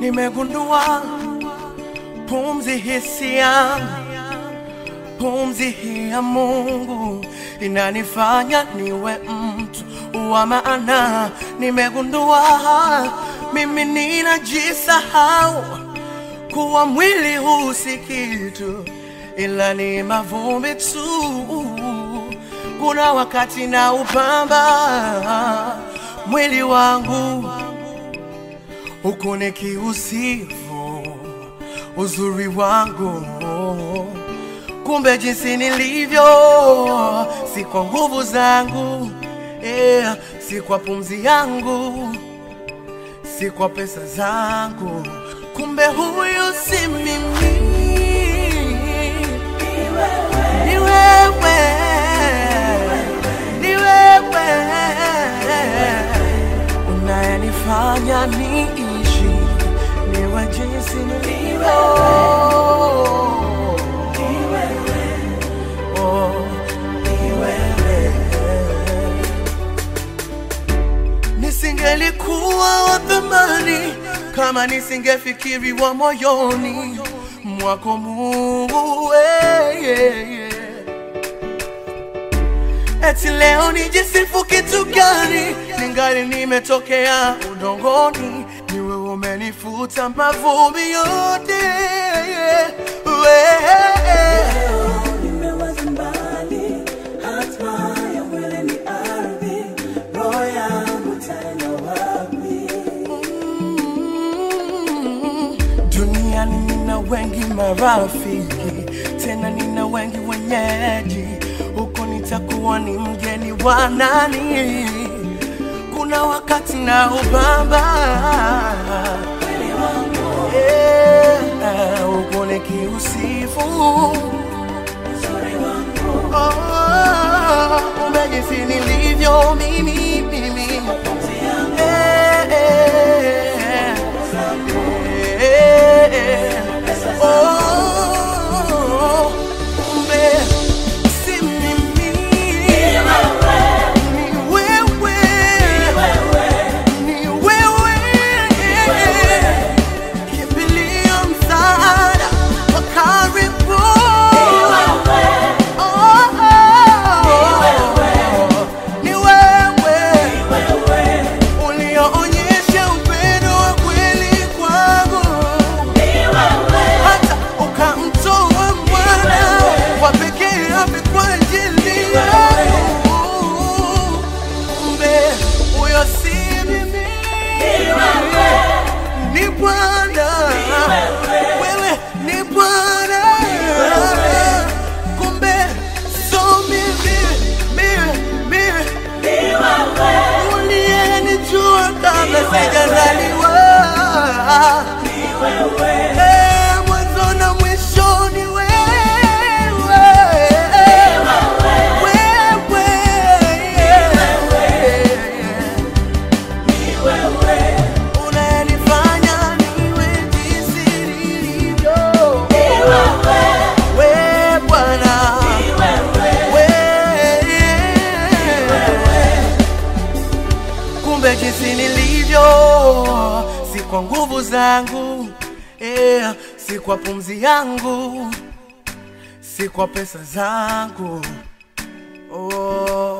nimegundua pumzi hisi yangu, pumzi hii ya Mungu inanifanya niwe mtu wa maana. Nimegundua mimi ninajisahau kuwa mwili huu si kitu, ila ni mavumbi tu. Kuna wakati na upamba mwili wangu huku nikiusifu uzuri wangu, kumbe jinsi nilivyo si kwa nguvu zangu, yeah, si kwa pumzi yangu, si kwa pesa zangu, kumbe huyu si mimi, ni wewe, ni wewe unayenifanya niishi niwe jinsi nilivyo. Oh, ni wewe. Nisingelikuwa wa thamani kama nisingefikiriwa moyoni mwako Mungu, eh, yeah, yeah. Eti leo nijisifu kitu gani? Ningali nimetokea udongoni, ni wewe umenifuta mavumbi yote. Wewe. Nimewaza mbali, hatma ya mwili ni ardhi, roho yangu tena wapi? Mm, Duniani nina wengi marafiki, tena nina wengi wenyeji, huko nitakuwa ni mgeni wa nani? Kuna wakati na ubamba yeah, huko nikiusifu Oh, kumbe jinsi nilivyo mimi mimi Eh, eh, eh, eh. Oh, kumbe si mimi. Ni wewe. Ni wewe. Kimbilio, msaada wa karibu. Oh, oh. Ni wewe ulioonyesha upendo wa kweli kwangu, hata ukamtoa mwana wa pekee afe kwa ajili yangu. Kumbe huyo si mimi, ni Bwana. Wewe ni Bwana. Kumbe so mimi, mimi, mimi uliyenijua kabla sijazaliwa. Eh, mwanzo na mwisho ni wewe. Wewe. Unayenifanya niwe jinsi nilivyo. Wewe Bwana. Wewe. Kumbe jinsi nilivyo si kwa nguvu zangu yeah, si kwa pumzi yangu, si kwa pesa zangu oh.